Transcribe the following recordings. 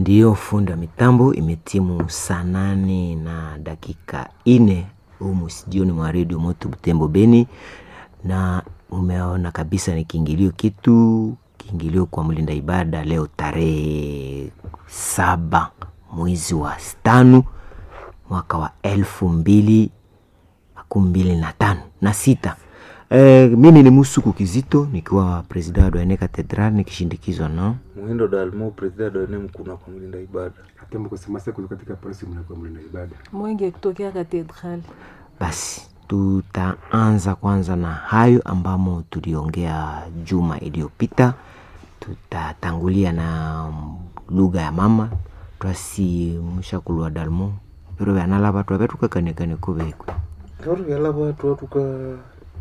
Ndiyo funda mitambo imetimu saa nane na dakika ine humu studioni mwa redio Moto Butembo Beni, na umeona kabisa ni kiingilio kitu kiingilio kwa mlinda ibada leo tarehe saba mwezi wa tano mwaka wa elfu mbili makumi mbili na tano na sita. E, mimi ni Musuku Kizito nikiwa presida wa Doene Katedral nikishindikizwa na Muhindo Dalmo, presida Doene Mkuna kwa mlinda ibada. Katembo kusemasa kuzo katika polisi mnakuwa mlinda ibada. Mwenge kutokea katedrali. Basi tutaanza kwanza na hayo ambamo tuliongea juma iliyopita. Tutatangulia na lugha ya mama twasi mshakulwa dalmo pero vyanala vatu avetukakanekane kuvekwe Ngaro vyala watu watuka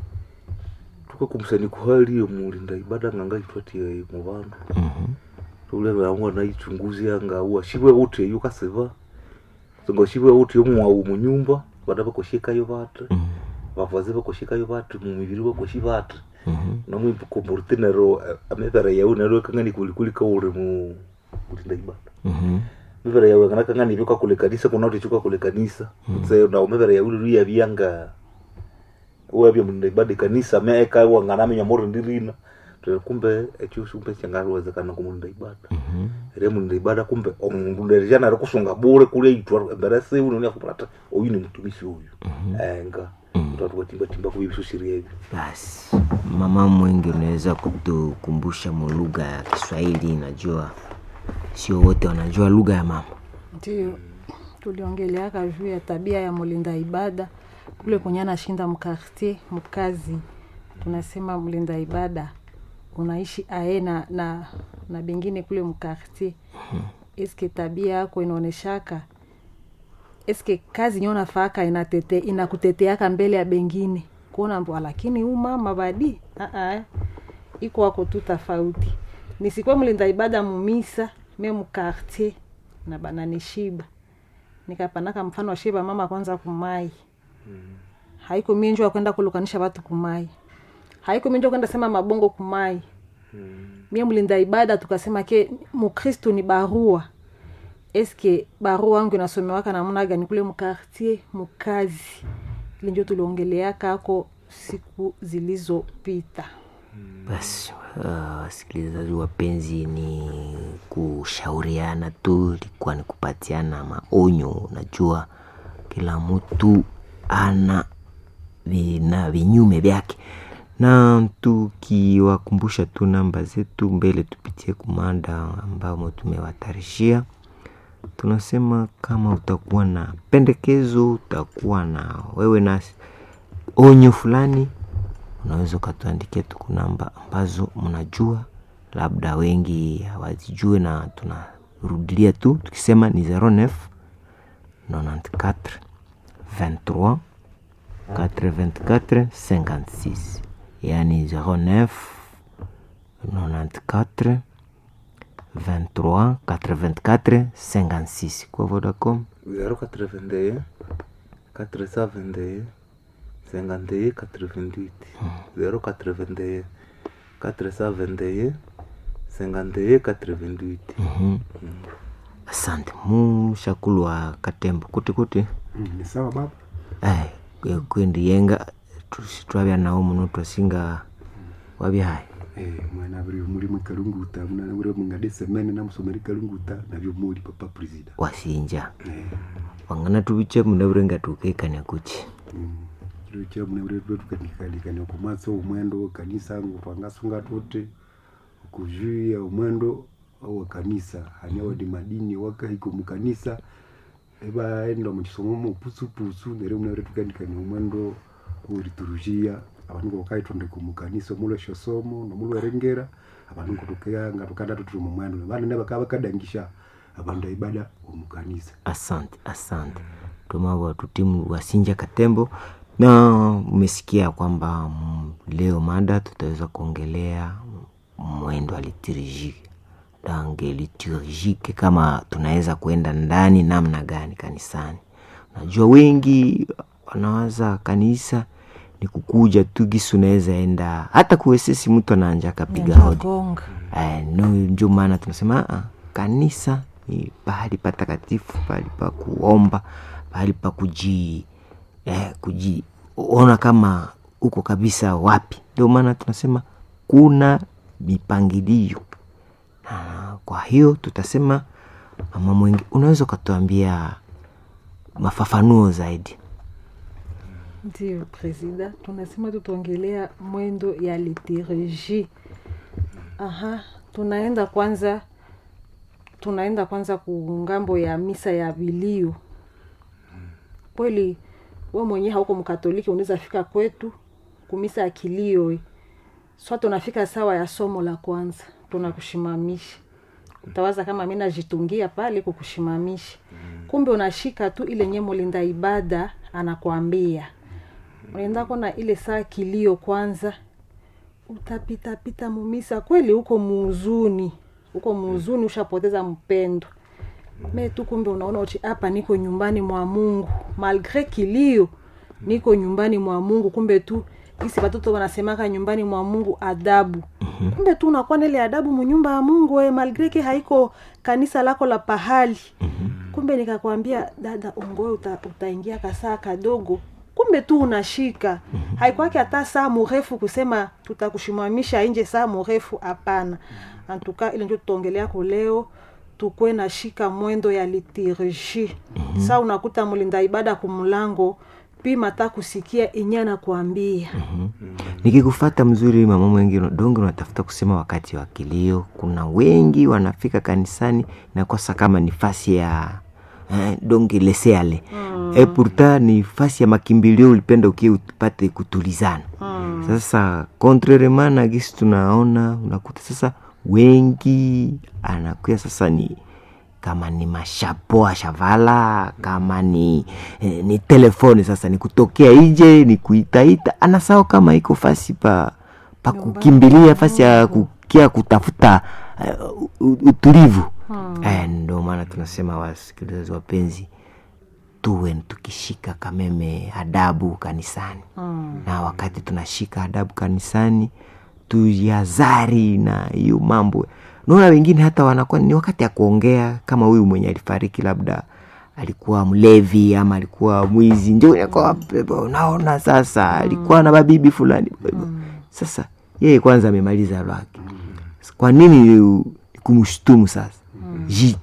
tuka kumsani kuhali mulinda ibada nganga itwatie mu bantu. Tule vyanwa na ichunguzi anga uwa shiwe wote yukaseva. Ngo shiwe wote mwa mu nyumba badaba koshika yo batu. Bavaze bakoshika yo batu mu mibiri bakoshi batu. Na mu komporte nero amebara yawe nero kangani kulikuli ka ure mu mulinda ibada. mivere yawe kana kangani vyoka kule kanisa kuna uti chuka kule kanisa se na mivere yawe ru ya byanga uwa bya munde ibada kanisa meka wa ngana menya moro ndirina to kumbe ekyo shumpe changaro wezekana ku munde ibada re munde ibada kumbe omundu nderejana ari kusunga bure kule itwa mbere se uno ni akupata oyu ni mtumishi uyu enga mtu watimba timba kubibisu shiria hivi basi mama mwengi unaweza kutukumbusha mu lugha ya kiswahili najua sio wote wanajua lugha ya mama Ndio tuliongeleaka juu ya tabia ya mlinda ibada kule kwenye anashinda mkartier mkazi, tunasema mlinda ibada unaishi ae na, na, na bengine kule mkartier. Eske tabia yako inaoneshaka eske kazi nyo nafaka inatete inakuteteaka mbele ya bengine kuona mbwa, lakini huu mama badi aa iko wako tu tofauti. Nisikwe mlinda ibada mumisa me mukartier na bananishiba nikapanaka mfano wa shiba mama kwanza kumai haiko minjwa kwenda kulukanisha watu kumai haiko minjwa kwenda sema mabongo kumai mie mlinda ibada tukasema ke mukristu ni barua eske barua wangu inasomewaka namna gani kule mkartier mukazi ile njo tuliongeleaka ako siku zilizopita basi uh, wasikilizaji wapenzi ni kushauriana tu ilikuwa ni kupatiana maonyo unajua kila mtu ana vina vinyume vyake na tukiwakumbusha tu namba zetu mbele tupitie kumanda ambamo tumewatarishia tunasema kama utakuwa na pendekezo utakuwa na wewe na onyo fulani unaweza ukatuandikia tuku namba ambazo mnajua labda wengi hawazijue na tunarudilia tu tukisema ni 09 94 23 84 56 yani 09 94 23 84 56 kwa vodacom 081 421 51 88 081 421 51 88 asante mushakulu wa katembo kuti kuti Mm, ni sawa baba. ai kwe- kwendi yenga tusi twabya nawo muno twasinga wabya hai Eh, mwana buri muri mu kalunguta mwana buri mu ngade semene na musomeri kalunguta na byo muri papa president. wasinja Eh. wangana tubiche muna burenga tukekania kuchi Mm. Kiro cha mwana buri bwo tukanikali ku maso umwendo kanisa ngo twangasunga tote kujuia umwendo au kanisa hanya wadi madini waka iko mu kanisa eba enda mu kisomo mu pusu pusu nere mwana buri tukanikani umwendo uriturujia abantu ngo kaitonde ku mu kanisa mulo shosomo no mulo erengera abantu kutokea nga tukanda tuturi mu mwendo bana ne bakaba kadangisha abantu ibada mu kanisa asante asante tumabo tutimu wasinja katembo na umesikia kwamba mm, leo mada tutaweza kuongelea mwendo wa liturujike dange liturujike kama tunaweza kuenda ndani namna gani kanisani najua wengi wanawaza kanisa ni kukuja tu gisi unaweza enda hata kuwesesi mtu anaanja akapiga hodi gonga Eh, no ndio maana tunasema "Ah, kanisa ni pahali patakatifu pahali pa kuomba pahali pa kuji eh, kujiona kama uko kabisa wapi ndio maana tunasema kuna mipangilio na kwa hiyo tutasema mama mwengi unaweza ukatuambia mafafanuo zaidi ndio presida tunasema tutaongelea mwendo ya liturgie aha tunaenda kwanza tunaenda kwanza kungambo ya misa ya vilio kweli we mwenyewe hauko mkatoliki unaweza fika kwetu kumisa ya kilio swa tunafika sawa ya somo la kwanza tunakushimamisha utawaza kama mi najitungia pale kukushimamisha kumbe unashika tu ile nye mulinda ibada anakwambia unaenda kona ile saa kilio kwanza utapitapita mumisa kweli huko muuzuni huko muuzuni ushapoteza mpendo me tu kumbe unaona uti hapa niko nyumbani mwa mungu malgre kilio niko nyumbani mwa mungu kumbe tu isi watoto wanasemaka nyumbani mwa mungu adabu mm-hmm. kumbe tu unakuwa na ile adabu munyumba ya mungu we malgre ke haiko kanisa lako la pahali mm-hmm. kumbe nikakwambia dada ongoe uta, utaingia kasaa kadogo kumbe tu unashika mm-hmm. haikwake hata saa mrefu kusema tutakushimamisha nje saa mrefu hapana antuka ile ndio tutaongelea leo tukwe na shika mwendo ya liturgie mm-hmm. saa unakuta mlinda ibada kumlango pima ta kusikia enye anakuambia mm-hmm. nikikufata mzuri mama mwengi donge unatafuta kusema wakati wa kilio kuna wengi wanafika kanisani nakosa kama nifasi ya eh, donge leseale mm. e pourta ni fasi ya makimbilio ulipenda ukie upate kutulizana mm. sasa contrairement na gisi tunaona unakuta sasa wengi anakuya sasa ni kama ni mashapo ashavala kama ni eh, ni telefoni sasa ni kutokea ije ni kuitaita anasao kama iko fasi pa pa kukimbilia fasi ya kukia kutafuta uh, utulivu hmm. eh, ndo maana tunasema wasikilizaji wapenzi tuwe tukishika kameme adabu kanisani hmm. na wakati tunashika adabu kanisani tuyazari na hiyo mambo naona wengine hata wanakuwa ni wakati ya kuongea kama huyu mwenye alifariki labda alikuwa mlevi ama alikuwa mwizi ndio unaona sasa alikuwa na babibi fulani sasa yeye kwanza amemaliza lwake kwa nini kumshtumu sasa Ji,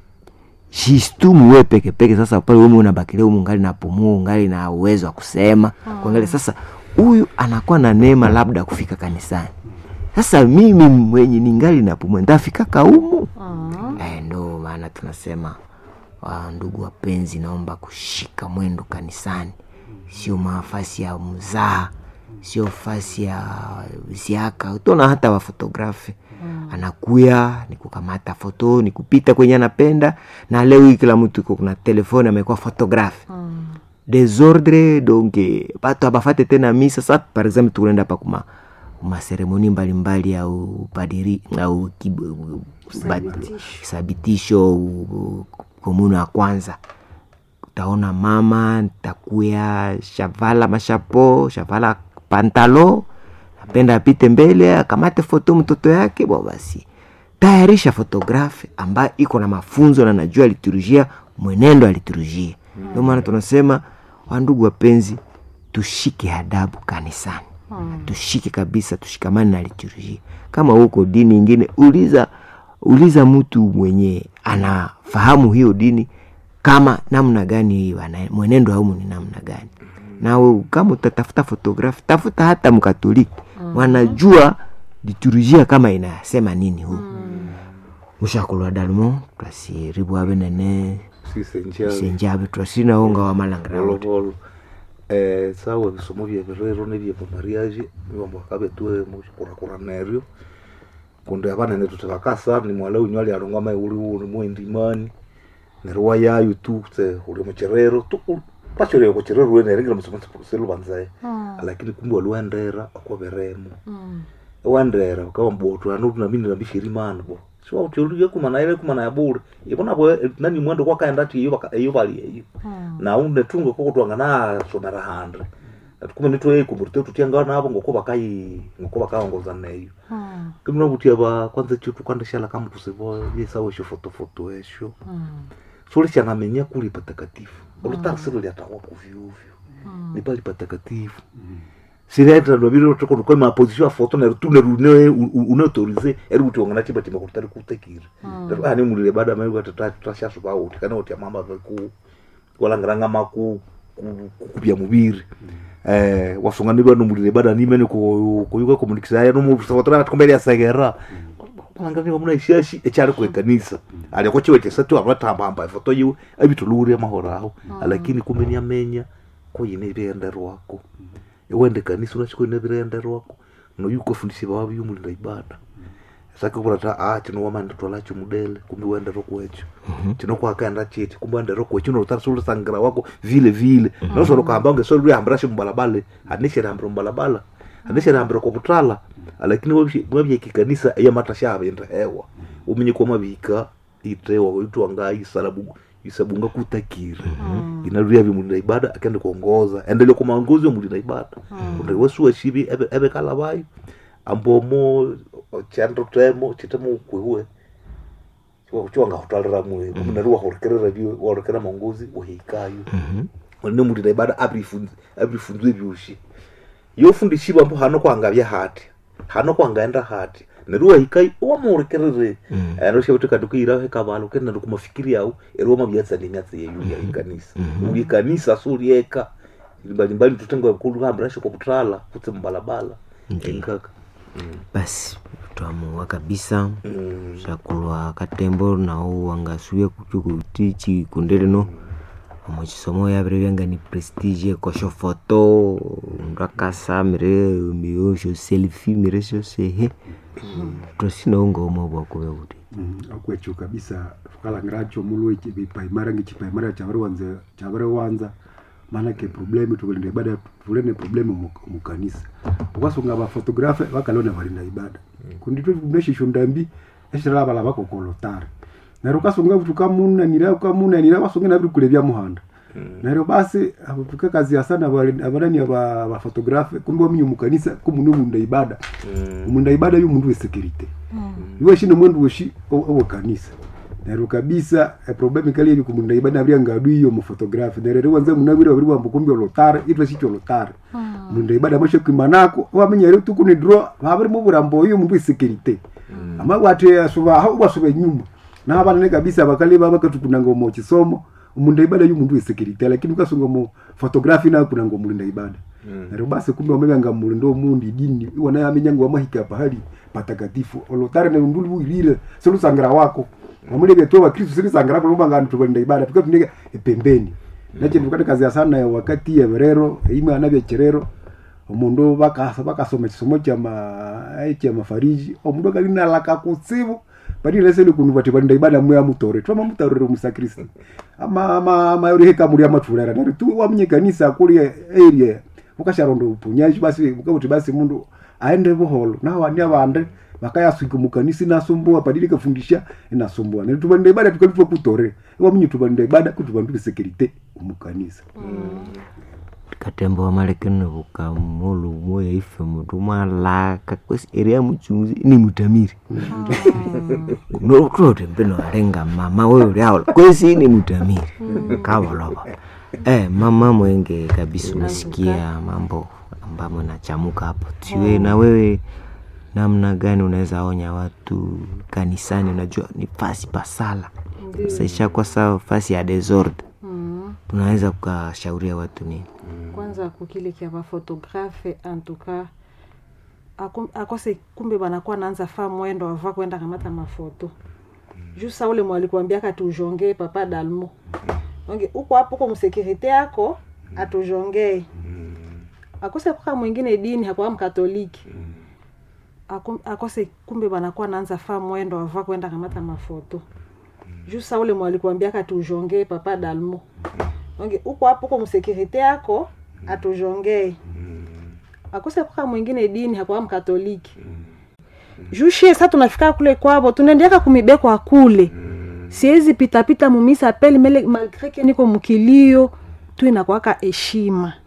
jistumu we peke peke sasa pale ume unabakilia umu ngali napumua ungali na uwezo wa kusema kuangalia sasa huyu anakuwa na neema labda kufika kanisani sasa mimi mwenye ningali napumua ntafika kaumu uh-huh. eh, ndo maana tunasema wa ndugu wapenzi naomba kushika mwendo kanisani sio mafasi ya mzaa sio fasi ya ziaka utaona hata wafotografi mm. anakuya ni kukamata foto ni kupita kwenye anapenda na leo hii kila mtu iko kuna telefoni amekuwa fotografi mm. desordre donc batu abafate tena misa sa par exemple tukunaenda pa kuma maseremoni mbalimbali au padiri au sabitisho komunu ya kwanza utaona mama takuya shavala mashapo shavala pantalo napenda apite mbele akamate foto mtoto yake bo basi tayarisha fotografi ambayo iko na mafunzo na najua liturujia mwenendo ya liturujia ndio maana tunasema wandugu wapenzi tushike adabu kanisani hmm. tushike kabisa tushikamane na liturujia kama huko dini ingine uliza uliza mtu mwenye anafahamu hiyo dini kama namna gani mwenendo aumu ni namna gani na kama utatafuta fotografi tafuta hata mkatoliki mm-hmm. wanajua liturujia kama inasema nini huu mm. mushakulwa dalmo twasiribu abe nene senjabe twasinaonga wa malangira eh, sawa bisomo bya birero nebya pamariaje bibambo kabetue mukurakura neryo kundi abanene tutabakasa ni mwala unyu ali aronga mai uri uri mwendimani neryo wayayo tu tse uri mucherero tu pachorero kucherero wene ringira musomo selu banzaye lakini kumbe waliwendera akoberemo wendera ukawa mboto anu tunamini nabishiri mana bo siwa utioluye kumana ile kumana ya bure ibona bo nani mwendo kwa kaenda ti iyo iyo bali iyo na une tungo ko kutwanga na somera handre atukume nitwe kumurite tutianga nabo ngoko bakai ngoko bakaongoza neyo Mm. kimuna butia ba kwanza chitu kwandishala kama tusibo yesawo esho fotofoto esho Mm. solishangamenya kuli patakatifu olutarisiro lyatawa kuvyuvyo Mm. ni pali patakatifu siraenda lwaviri tokonuka maposition ya foto nero tu nero une unautorize eri kuti wangana chiba tima kuti tari kutekire Mm. ani mulile bada mai kuti tashasu pauti kana kuti amamba ku walangiranga maku kupya muviri eh wasunganirwa nomulile bada nimene kuyuka komunikisa ya nomufotora atikombele yasegera walanganiwa muna ishashi echari kwekanisa aliko chiwe chesatu avatambamba ifoto yiwe avituluure mahoro aho lakini kumeni amenya koyine virenderwako iwende kanisa unachikoine virenderwako noyuko fundisi vawavi yumulinda ibada sake kurata a chinowamanda twalacho mudele kumbe wendero kwecho chinokwakaenda chiti kumbe wendero kwecho unotarisulisangira wako vile vile nosolo kahamba unge solo luyahambira mbalabala anisherehambira mbalabala anisherehambira koputala lakini mwavyeki iya matasha avenda hewa umenye kwa mavika itewa itwanga isalabu isabunga kutakira inaluya vimulinda ibada akende kuongoza endelea kwa maongozi wa mulinda ibada kunde wesuwa shivi ebe ebe kala vayo ambomo chando temo chitemo kwewe chiwanga hutalira mwe munari wahorekerera vyo wahorekera maongozi uhikayo ne mulinda ibada abrifunze abrifunzwe vyushi yofundishiwa mbo hano kwangavya hati hano kwangaenda hati neruwa hikai wamurekerere anoshe kuti kati kuira hekavalo kenda kumafikiri yao eri wamavyatsa nemyatsa yeyu ya ikanisa uli kanisa sulieka mbalimbali tutenga kulu hambira shoko kutala kutse mbalabala nkaka basi twamuwa kabisa Mm. shakulwa katembo nawo wangasuye kuchukuti chikundele no omo chisomo yavire vyanga ni prestige kosho foto undu akasa mire miyosho selfie mire shose tosinaunga umwe bwakuve kuti akwecho kabisa tukalangiracho mulwe chipaimara ngechipaimara chaviri wanza chaviri wanza manake problemu tukalinda ibada tulene problemu mu- mukanisa ukasunga bafotografe vakalona valinda ibada kundito neshisho ndambi eshitala vala vakokolotari nero ukasunga kuti ukamunanira ukamunanira vasunge naviri kulevya muhanda nero basi tukakazia sana avanani vafotografe kumbe waminye mukanisa kumune munda ibada munda ibada yu mundu wesekirite iwe shino mwendu weshi owe kanisa nero kabisa eproblemu ikali iri kumunda ibada avria ngadu iyo mufotografi nero riwanza munavira viri wambo kumbe olotare itwe shicho olotare munda ibada mashe kwimanako wamenya ri tukuni dro vaviri muvurambo iyo mundu wesekirite ama wate asuva hau wasuva nyuma na vanane kabisa vakali vavakatukunanga mo chisomo munda ibada yu mundu wesekirite lakini ukasunga mo fotografi na kunanga mulinda ibada nero basi kumbe wamevanga mulindo mundi dini iwana yamenyanga wamahika pahali patakatifu olotare ne unduli uilile solusangira wako wamulevya tu wakristu silisangira kulumanga ntu balinda ibada tukatuneka pembeni nache ndukati kazi ya sana wakati ya verero imwe anavya cherero omundu bakasa bakasoma chisomo cha ma cha mafariji omundu kalina laka kutsibu badile sele kunu bati balinda ibada mwe amutore twama mutarore musakristo ama ama ama yori heka muri amatulera nari tu wamenye kanisa kuli area ukasharondo upunyaji basi ukabuti basi mundu aende buholo na wani abande bakayaswika mukanisa inasumbua padili kafundisha inasumbua nari tubalinda ibada tukalitwa kutore wamenye tubalinda ibada kuti bandu security mukanisa katembo wamalekene vukamulu moya ife mutu mwalaka kwesi eria muchunguzi ni mutamiri nokutote mpeno alenga mama wewe uliaola kwesi ni mutamiri kavolova eh, mama mwenge kabisa umesikia mambo ambamo nachamuka hapo tiwe na wewe namna gani unaweza onya watu kanisani unajua ni fasi pasala saisha kwa saa fasi ya desordre Mm. tunaweza kukashauria watu nini kwanza kukile kia bafotografe antuka akose kumbe banakuwa naanza faa mwendo ava kwenda kamata mafoto juu sa ule mwalikuambia katujongee papa dalmo onge uko hapo uko msekirite yako atujongee akose kuka mwingine dini hakuwa mkatoliki Aku- akose kumbe banakuwa naanza faa mwendo ava kwenda kamata mafoto juu sa ule mwalikuambia katujongee papa dalmo onge uko hapo uko msekirite yako atujongee akose kuka mwingine dini hakuwa mkatoliki juu shie sa tunafika kule kwavo tunaendeaka kumibekwa kule siwezi pitapita mumisa peli mele malgre ke niko mukilio tu inakwaka heshima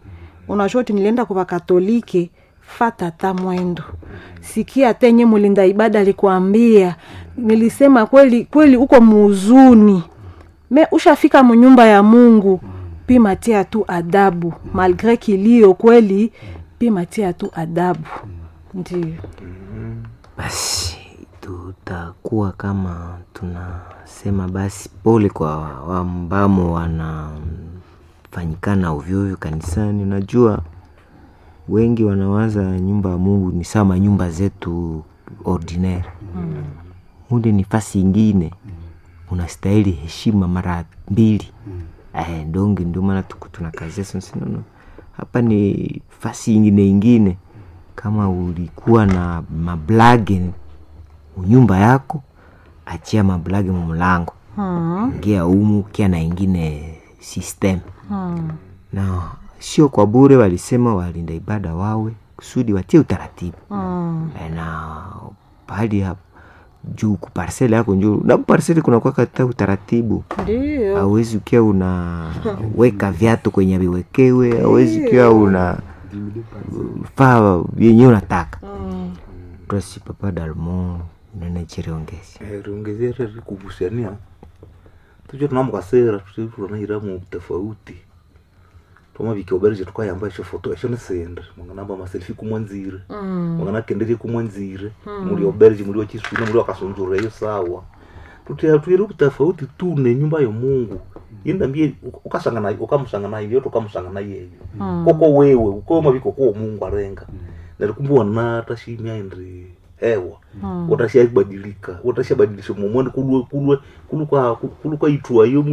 unajua oti nilienda kwa katolike fata ta mwendo sikia tenye mulinda ibada alikuambia nilisema kweli kweli uko muuzuni me ushafika munyumba ya mungu pima tia tu adabu malgre kilio kweli pima tia tu adabu ndio basi tutakuwa kama tunasema basi pole kwa ambamo wanafanyikana ovyoovyo kanisani unajua wengi wanawaza nyumba ya mungu ni sama nyumba zetu ordinaire mm. mude ni fasi ingine unastahili heshima mara mbili eh, ndonge ndio maana tuko tunakazia sinono hapa ni fasi ingine ingine kama ulikuwa na mablage nyumba yako achia mablage mumlango hmm. ingia umu kia na ingine system hmm. na sio kwa bure walisema walinda ibada wawe kusudi watie utaratibu hmm. Eh, na pahali hapo juu kuparsele yako njuu na parsele kunakuwa kata utaratibu ndio awezi ukiwa unaweka viatu kwenye viwekewe awezi ukiwa una faa vyenyewe unataka hmm. tosi papa dalmo nene chiriongezi riongezera rikuvusiania tucho tunamukasera tunairamu tofauti twamavikiobereje tukayamba esho foto esho nisende mwanganamba maselfi kumwanzire Mm. mwanganakenderie kumwanzire muli obereje muli wachisuna muli wakasunzura iyo sawa tutia tuire kutofauti tu ne nyumba yo mungu yendambie ukasangana ukamusangana iyo tukamusangana yeyo koko wewe ukoma viko ko mungu arenga nalikumbuwa natashimya indi hewa utashabadilika utashabadilisha momwene kulwe kulwe kulukwa kulukwa itwa iyo